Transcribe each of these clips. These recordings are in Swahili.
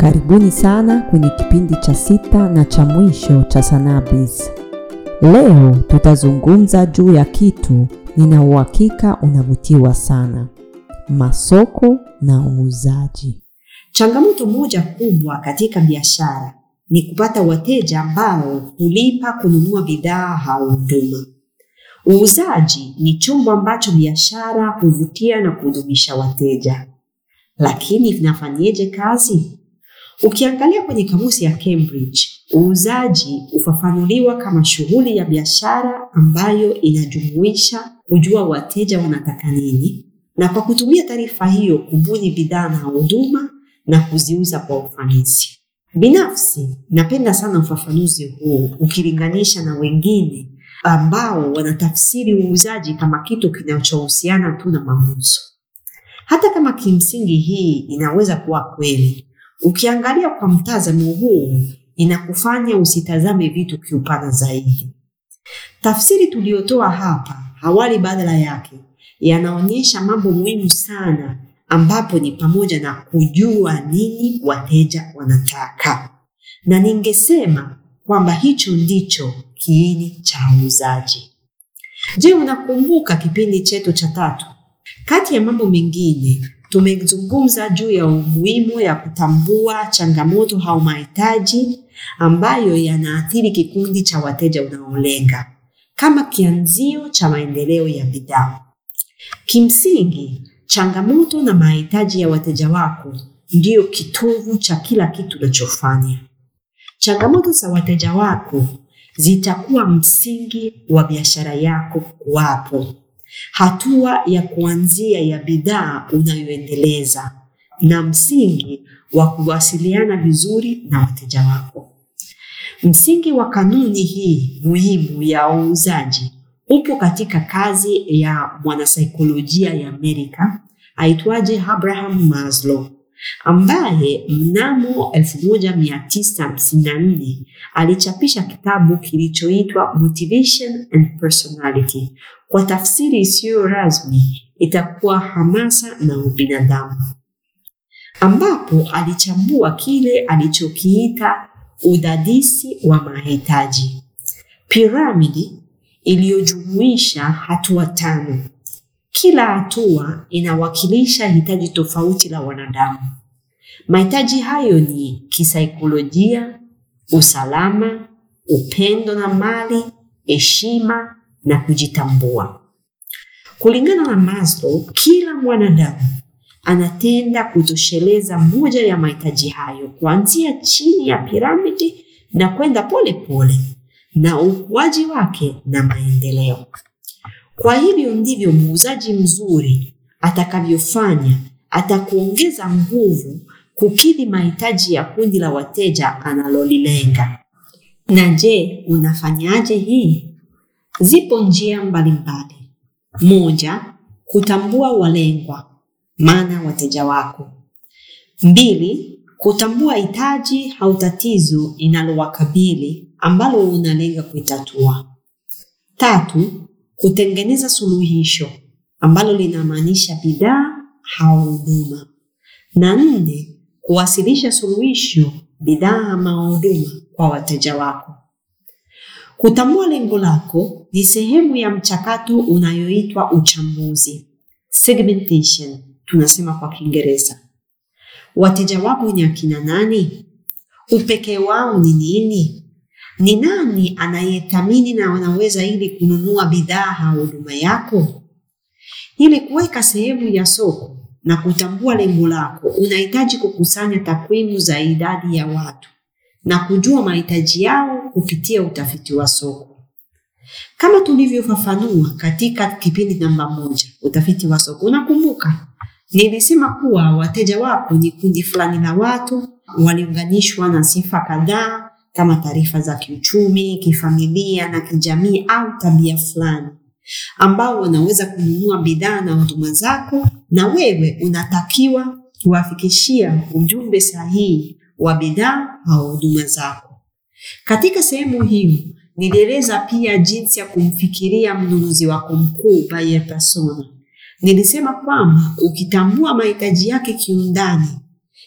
Karibuni sana kwenye kipindi cha sita na cha mwisho cha Sanaa Biz. Leo tutazungumza juu ya kitu nina uhakika unavutiwa sana: masoko na uuzaji. Changamoto moja kubwa katika biashara ni kupata wateja ambao hulipa kununua bidhaa au huduma. Uuzaji ni chombo ambacho biashara huvutia na kudumisha wateja, lakini vinafanyeje kazi? Ukiangalia kwenye kamusi ya Cambridge, uuzaji hufafanuliwa kama shughuli ya biashara ambayo inajumuisha kujua wateja wanataka nini na kwa kutumia taarifa hiyo kubuni bidhaa na huduma na kuziuza kwa ufanisi. Binafsi napenda sana ufafanuzi huu ukilinganisha na wengine ambao wanatafsiri uuzaji kama kitu kinachohusiana tu na mauzo. Hata kama kimsingi hii inaweza kuwa kweli, ukiangalia kwa mtazamo huu inakufanya usitazame vitu kiupana zaidi. Tafsiri tuliyotoa hapa awali badala yake yanaonyesha mambo muhimu sana ambapo ni pamoja na kujua nini wateja wanataka, na ningesema kwamba hicho ndicho kiini cha uuzaji. Je, unakumbuka kipindi chetu cha tatu? Kati ya mambo mengine tumezungumza juu ya umuhimu ya kutambua changamoto au mahitaji ambayo yanaathiri kikundi cha wateja unaolenga kama kianzio cha maendeleo ya bidhaa. Kimsingi, changamoto na mahitaji ya wateja wako ndiyo kitovu cha kila kitu unachofanya. Changamoto za wateja wako zitakuwa msingi wa biashara yako kuwapo, hatua ya kuanzia ya bidhaa unayoendeleza na msingi wa kuwasiliana vizuri na wateja wako. Msingi wa kanuni hii muhimu ya uuzaji upo katika kazi ya mwanasaikolojia ya Amerika aitwaje Abraham Maslow ambaye mnamo 1954 alichapisha kitabu kilichoitwa Motivation and Personality. Kwa tafsiri isiyo rasmi itakuwa hamasa na ubinadamu, ambapo alichambua kile alichokiita udadisi wa mahitaji, piramidi iliyojumuisha hatua tano. Kila hatua inawakilisha hitaji tofauti la wanadamu. Mahitaji hayo ni kisaikolojia, usalama, upendo na mali, heshima na kujitambua. Kulingana na Maslow, kila mwanadamu anatenda kutosheleza moja ya mahitaji hayo kuanzia chini ya piramidi na kwenda pole pole na ukuaji wake na maendeleo. Kwa hivyo ndivyo muuzaji mzuri atakavyofanya, atakuongeza nguvu kukidhi mahitaji ya kundi la wateja analolilenga. Na je, unafanyaje hii? Zipo njia mbalimbali. Moja, kutambua walengwa, maana wateja wako. Mbili, kutambua hitaji au tatizo linalowakabili ambalo unalenga kuitatua. Tatu, kutengeneza suluhisho ambalo linamaanisha bidhaa au huduma. Na nne, kuwasilisha suluhisho, bidhaa ama huduma kwa wateja wako. Kutambua lengo lako ni sehemu ya mchakato unayoitwa uchambuzi, segmentation tunasema kwa Kiingereza. Wateja wako ni akina nani? Upekee wao ni nini? Ni nani anayethamini na wanaweza ili kununua bidhaa au huduma yako? Ili kuweka sehemu ya soko na kutambua lengo lako, unahitaji kukusanya takwimu za idadi ya watu na kujua mahitaji yao kupitia utafiti wa soko. Kama tulivyofafanua katika kipindi namba moja, utafiti wa soko. Unakumbuka nilisema kuwa wateja wako ni kundi fulani la watu waliunganishwa na sifa kadhaa kama taarifa za kiuchumi, kifamilia na kijamii au tabia fulani, ambao wanaweza kununua bidhaa na huduma zako, na wewe unatakiwa kuwafikishia ujumbe sahihi wa bidhaa au huduma zako. Katika sehemu hiyo nilieleza pia jinsi ya kumfikiria mnunuzi wako mkuu, buyer persona. Nilisema kwamba ukitambua mahitaji yake kiundani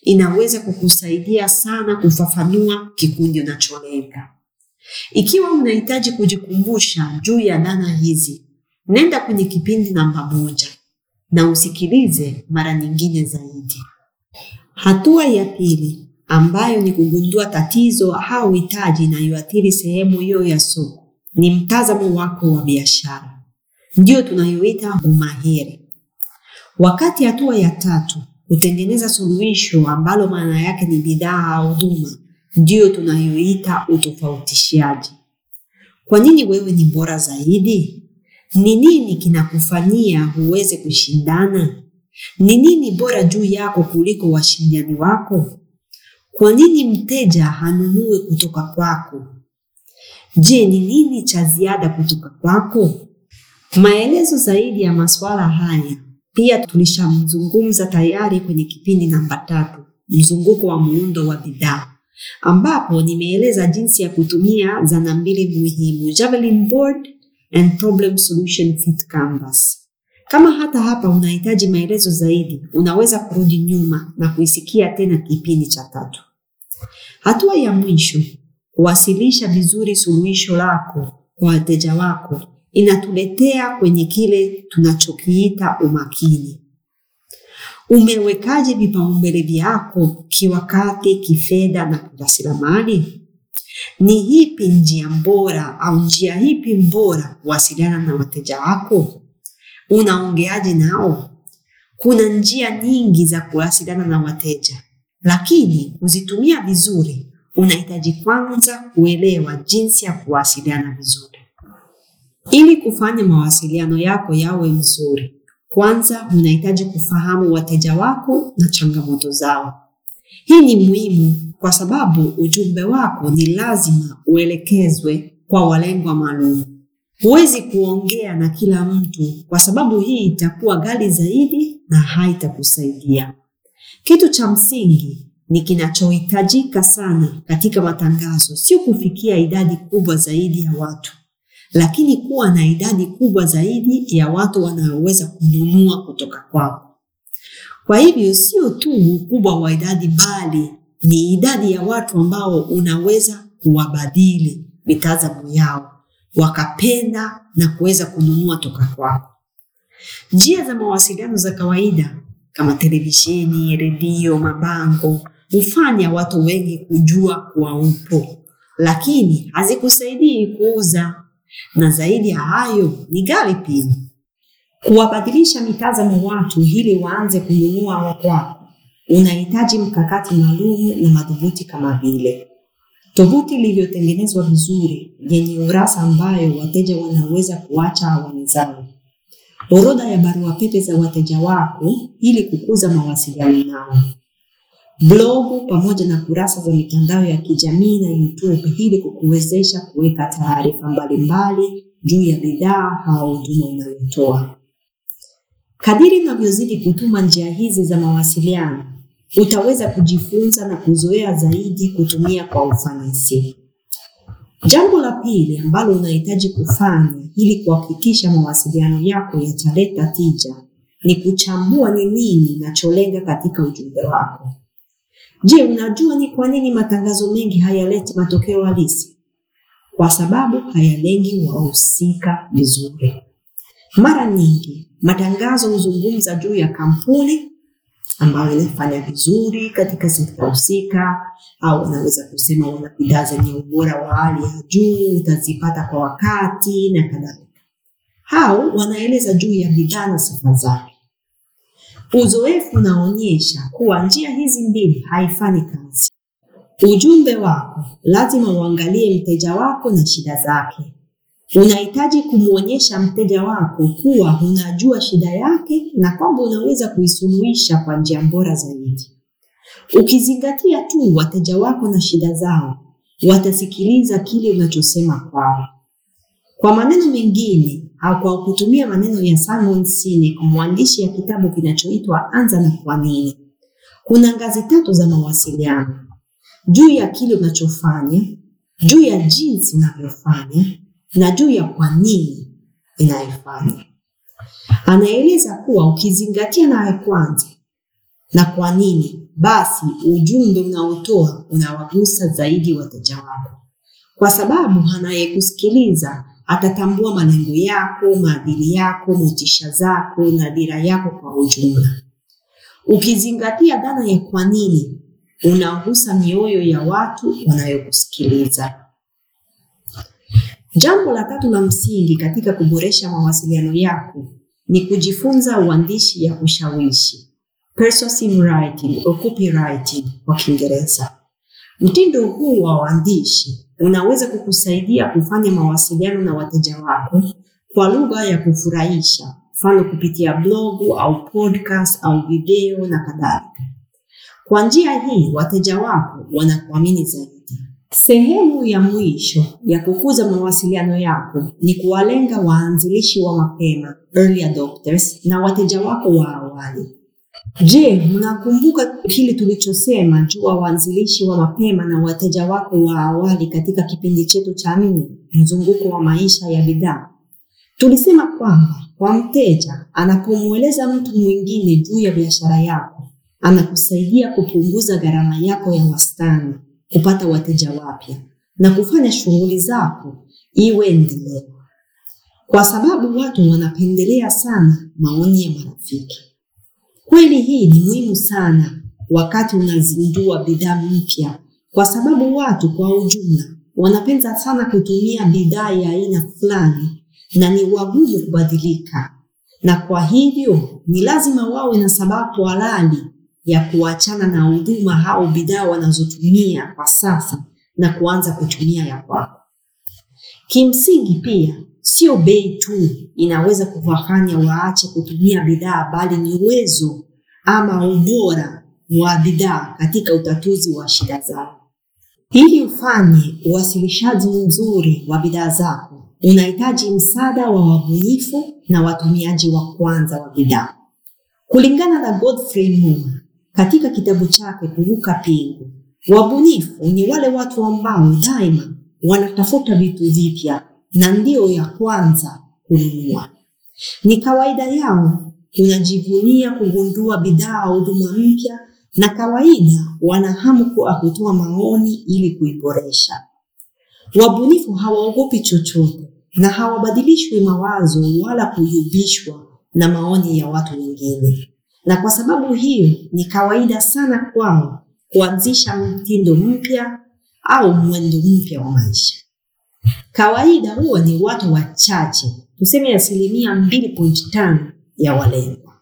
inaweza kukusaidia sana kufafanua kikundi unacholenga. Ikiwa unahitaji kujikumbusha juu ya dhana hizi, nenda kwenye kipindi namba moja na usikilize mara nyingine zaidi. Hatua ya pili ambayo ni kugundua tatizo au hitaji inayoathiri sehemu hiyo ya soko ni mtazamo wako wa biashara, ndiyo tunayoita umahiri. Wakati hatua ya tatu kutengeneza suluhisho ambalo maana yake ni bidhaa au huduma, ndiyo tunayoita utofautishaji. Kwa nini wewe ni bora zaidi? Ni nini kinakufanyia uweze kushindana? Ni nini bora juu yako kuliko washindani wako? Kwa nini mteja hanunue kutoka kwako? Je, ni nini cha ziada kutoka kwako? Maelezo zaidi ya masuala haya pia tulishamzungumza tayari kwenye kipindi namba tatu, mzunguko wa muundo wa bidhaa, ambapo nimeeleza jinsi ya kutumia zana mbili muhimu, Javelin board and problem solution fit canvas. Kama hata hapa unahitaji maelezo zaidi, unaweza kurudi nyuma na kuisikia tena kipindi cha tatu. Hatua ya mwisho, kuwasilisha vizuri suluhisho lako kwa wateja wako, inatuletea kwenye kile tunachokiita umakini. Umewekaje vipaumbele vyako kiwakati, kifedha na kirasilimali? Ni ipi njia bora au njia ipi bora kuwasiliana na wateja wako? Unaongeaje nao? Kuna njia nyingi za kuwasiliana na wateja, lakini kuzitumia vizuri, unahitaji kwanza kuelewa jinsi ya kuwasiliana vizuri. Ili kufanya mawasiliano yako yawe mzuri, kwanza unahitaji kufahamu wateja wako na changamoto zao. Hii ni muhimu kwa sababu ujumbe wako ni lazima uelekezwe kwa walengwa maalum. Huwezi kuongea na kila mtu kwa sababu hii itakuwa ghali zaidi na haitakusaidia. Kitu cha msingi ni kinachohitajika sana katika matangazo, sio kufikia idadi kubwa zaidi ya watu, lakini kuwa na idadi kubwa zaidi ya watu wanaoweza kununua kutoka kwako. Kwa hivyo sio tu ukubwa wa idadi, bali ni idadi ya watu ambao unaweza kuwabadili mitazamo yao wakapenda na kuweza kununua toka kwako. Njia za mawasiliano za kawaida kama televisheni, redio, mabango hufanya watu wengi kujua kuwa upo, lakini hazikusaidii kuuza, na zaidi ya hayo ni ghali pia. Kuwabadilisha mitazamo watu ili waanze kununua kwako, unahitaji mkakati maalum na madhubuti kama vile tovuti ilivyotengenezwa vizuri yenye urasa ambayo wateja wanaweza kuacha awali zao, orodha ya barua pepe za wateja wako ili kukuza mawasiliano nao, blogu pamoja na kurasa za mitandao ya kijamii na YouTube ili kukuwezesha kuweka taarifa mbalimbali juu ya bidhaa au huduma unayotoa. Kadiri unavyozidi kutuma njia hizi za mawasiliano utaweza kujifunza na kuzoea zaidi kutumia kwa ufanisi. Jambo la pili ambalo unahitaji kufanya ili kuhakikisha mawasiliano yako yataleta tija ni kuchambua ni nini unacholenga katika ujumbe wako. Je, unajua ni kwa nini matangazo mengi hayaleti matokeo halisi? Kwa sababu hayalengi wahusika vizuri. Mara nyingi matangazo huzungumza juu ya kampuni ambayo inafanya vizuri katika sekta husika, au unaweza kusema wana bidhaa zenye ubora wa hali ya juu, utazipata kwa wakati na kadhalika. Au wanaeleza juu ya bidhaa na sifa zake. Uzoefu unaonyesha kuwa njia hizi mbili haifanyi kazi. Ujumbe wako lazima uangalie mteja wako na shida zake. Unahitaji kumwonyesha mteja wako kuwa unajua shida yake na kwamba unaweza kuisuluhisha kwa njia bora zaidi. Ukizingatia tu wateja wako na shida zao, watasikiliza kile unachosema kwao. Kwa maneno mengine au kwa kutumia maneno ya Simon Sinek, mwandishi ya kitabu kinachoitwa Anza na Kwa Nini, kuna ngazi tatu za mawasiliano: juu ya kile unachofanya, juu ya jinsi unavyofanya na juu ya kwa nini inayofanya. Anaeleza kuwa ukizingatia na ya kwanza na kwa nini, basi ujumbe unaotoa unawagusa zaidi wateja wako, kwa sababu anayekusikiliza atatambua malengo yako, maadili yako, motisha zako na dira yako kwa ujumla. Ukizingatia dhana ya kwa nini, unagusa mioyo ya watu wanayokusikiliza. Jambo la tatu la msingi katika kuboresha mawasiliano yako ni kujifunza uandishi ya ushawishi, persuasive writing au copywriting kwa Kiingereza. Mtindo huu wa uandishi unaweza kukusaidia kufanya mawasiliano na wateja wako kwa lugha ya kufurahisha, mfano kupitia blogu au podcast au video na kadhalika. Kwa njia hii wateja wako wanakuamini zaidi. Sehemu ya mwisho ya kukuza mawasiliano yako ni kuwalenga waanzilishi wa mapema, early adopters, na wateja wako wa awali. Je, mnakumbuka kile tulichosema juu ya waanzilishi wa mapema na wateja wako wa awali katika kipindi chetu cha nne, mzunguko wa maisha ya bidhaa? Tulisema kwamba kwa mteja anapomweleza mtu mwingine juu ya biashara yako, anakusaidia kupunguza gharama yako ya wastani, kupata wateja wapya na kufanya shughuli zako iwe endelevu, kwa sababu watu wanapendelea sana maoni ya marafiki. Kweli hii ni muhimu sana wakati unazindua bidhaa mpya, kwa sababu watu kwa ujumla wanapenda sana kutumia bidhaa ya aina fulani na ni wagumu kubadilika, na kwa hivyo ni lazima wawe na sababu halali ya kuachana na huduma au bidhaa wanazotumia kwa sasa na kuanza kutumia ya kwako. Kimsingi pia sio bei tu inaweza kuwafanya waache kutumia bidhaa, bali ni uwezo ama ubora wa bidhaa katika utatuzi wa shida zao. Ili ufanye uwasilishaji mzuri wa bidhaa zako, unahitaji msaada wa wabunifu na watumiaji wa kwanza wa bidhaa. Kulingana na Godfrey Moore katika kitabu chake Kuvuka Pingu, wabunifu ni wale watu ambao daima wanatafuta vitu vipya na ndio ya kwanza kununua. Ni kawaida yao kunajivunia kugundua bidhaa au huduma mpya, na kawaida wana hamu kwa kutoa maoni ili kuiboresha. Wabunifu hawaogopi chochote na hawabadilishwi mawazo wala kuyumbishwa na maoni ya watu wengine, na kwa sababu hiyo ni kawaida sana kwao kuanzisha mtindo mpya au mwendo mpya wa maisha. Kawaida huwa ni watu wachache, tuseme asilimia mbili point tano ya walengwa.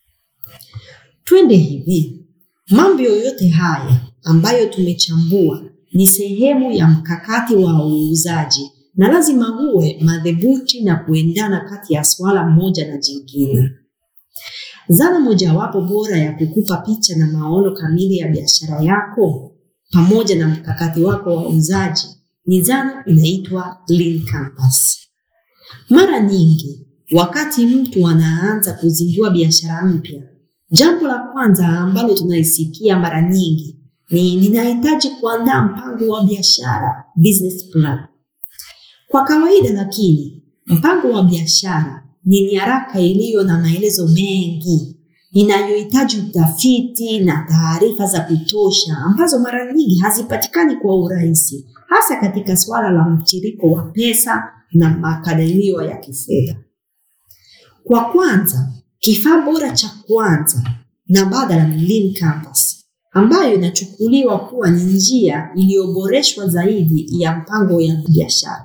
Twende hivi, mambo yoyote haya ambayo tumechambua ni sehemu ya mkakati wa uuzaji na lazima uwe madhubuti na kuendana kati ya swala moja na jingine. Zana mojawapo bora ya kukupa picha na maono kamili ya biashara yako pamoja na mkakati wako wa uuzaji ni zana inaitwa Lean Canvas. Mara nyingi wakati mtu anaanza kuzindua biashara mpya, jambo la kwanza ambalo tunaisikia mara nyingi ni ninahitaji kuandaa mpango wa biashara, business plan. Kwa kawaida, lakini mpango wa biashara ni nyaraka iliyo na maelezo mengi inayohitaji utafiti na taarifa za kutosha ambazo mara nyingi hazipatikani kwa urahisi, hasa katika suala la mtiririko wa pesa na makadirio ya kifedha. Kwa kwanza, kifaa bora cha kwanza na badala ni Lean Canvas, ambayo inachukuliwa kuwa ni njia iliyoboreshwa zaidi ya mpango ya biashara.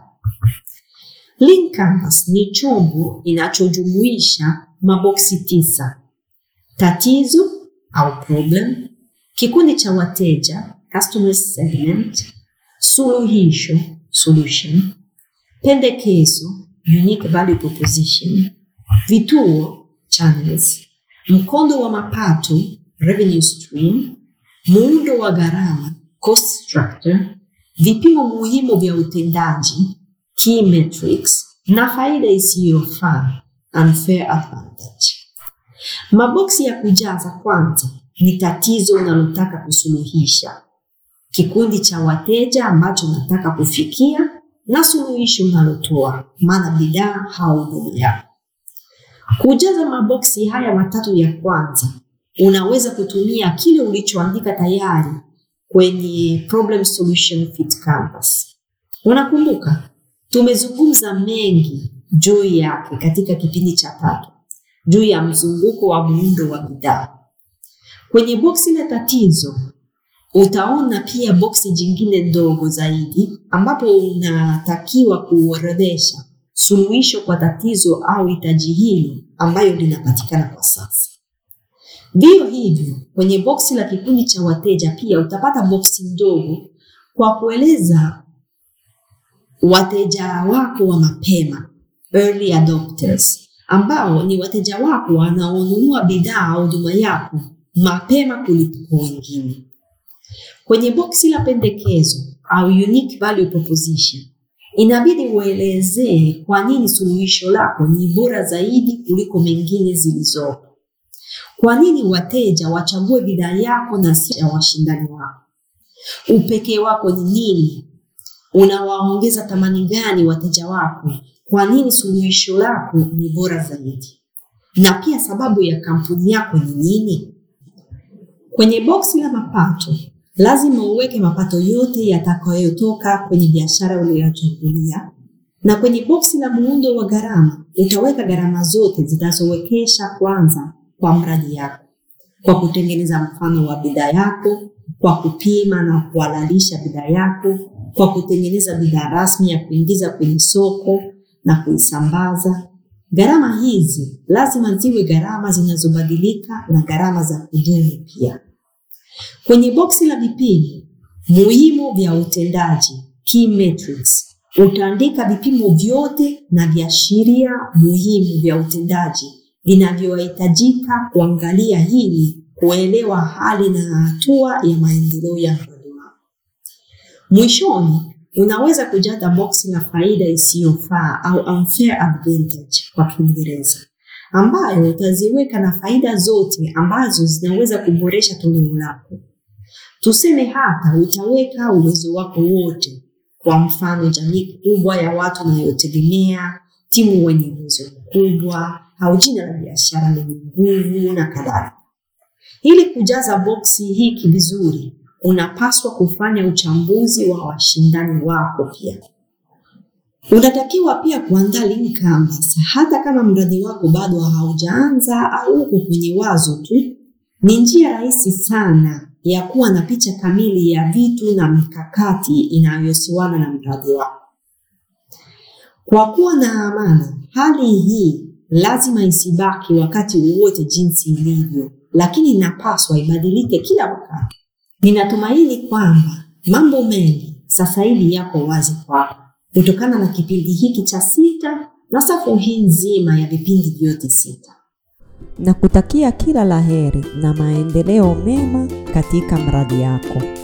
Lean Canvas ni chombo inachojumuisha maboksi tisa: tatizo au problem, kikundi cha wateja customer segment, suluhisho solution, pendekezo unique value proposition, vituo channels, mkondo wa mapato revenue stream, muundo wa gharama cost structure, vipimo muhimu vya utendaji key metrics, na faida isiyofaa unfair advantage. Maboksi ya kujaza kwanza ni tatizo unalotaka kusuluhisha, kikundi cha wateja ambacho unataka kufikia, na suluhisho unalotoa, maana bidhaa au huduma yako. Kujaza maboksi haya matatu ya kwanza unaweza kutumia kile ulichoandika tayari kwenye problem solution fit canvas. Unakumbuka tumezungumza mengi juu yake katika kipindi cha tatu, juu ya mzunguko wa muundo wa bidhaa. Kwenye boksi la tatizo utaona pia boksi jingine ndogo zaidi ambapo unatakiwa kuorodhesha suluhisho kwa tatizo au hitaji hilo ambayo linapatikana kwa sasa. Vivyo hivyo, kwenye boksi la kikundi cha wateja pia utapata boksi ndogo kwa kueleza wateja wako wa mapema, early adopters, ambao ni wateja wako wanaonunua bidhaa au huduma yako mapema kuliko wengine. Kwenye boksi la pendekezo au unique value proposition, inabidi uelezee kwa nini suluhisho lako ni bora zaidi kuliko mengine zilizopo. Kwa nini wateja wachague bidhaa yako na si ya washindani wako? Upekee wako ni nini? Unawaongeza thamani gani wateja wako? Kwa nini suluhisho lako ni bora zaidi? Na pia sababu ya kampuni yako ni nini? Kwenye boksi la mapato, lazima uweke mapato yote yatakayotoka kwenye biashara uliyochungulia, na kwenye boksi la muundo wa gharama utaweka gharama zote zitazowekesha kwanza kwa mradi yako, kwa kutengeneza mfano wa bidhaa yako, kwa kupima na kuhalalisha bidhaa yako, kwa kutengeneza bidhaa rasmi ya kuingiza kwenye soko na kuisambaza. Gharama hizi lazima ziwe gharama zinazobadilika na gharama za kudumu pia. Kwenye boksi la vipimo muhimu vya utendaji, key metrics, utaandika vipimo vyote na viashiria muhimu vya utendaji vinavyohitajika kuangalia hili kuelewa hali na hatua ya maendeleo ya mradi wako. Mwishoni, unaweza kujaza boksi la faida isiyofaa au unfair advantage kwa Kiingereza, ambayo utaziweka na faida zote ambazo zinaweza kuboresha toleo lako. Tuseme hata utaweka uwezo wako wote, kwa mfano jamii kubwa ya watu unayotegemea, timu wenye uwezo mkubwa au jina la biashara lenye nguvu na kadhalika. Ili kujaza boksi hiki vizuri, unapaswa kufanya uchambuzi wa washindani wako pia. Unatakiwa pia kuandaa link canvas, hata kama mradi wako bado haujaanza au uko kwenye wazo tu. Ni njia rahisi sana ya kuwa na picha kamili ya vitu na mikakati inayohusiana na mradi wako. Kwa kuwa na amana, hali hii lazima isibaki wakati wowote jinsi ilivyo, lakini inapaswa ibadilike kila wakati. Ninatumaini kwamba mambo mengi sasa hivi yako wazi kwako kutokana na kipindi hiki cha sita na safu hii nzima ya vipindi vyote sita. na kutakia kila laheri na maendeleo mema katika mradi yako.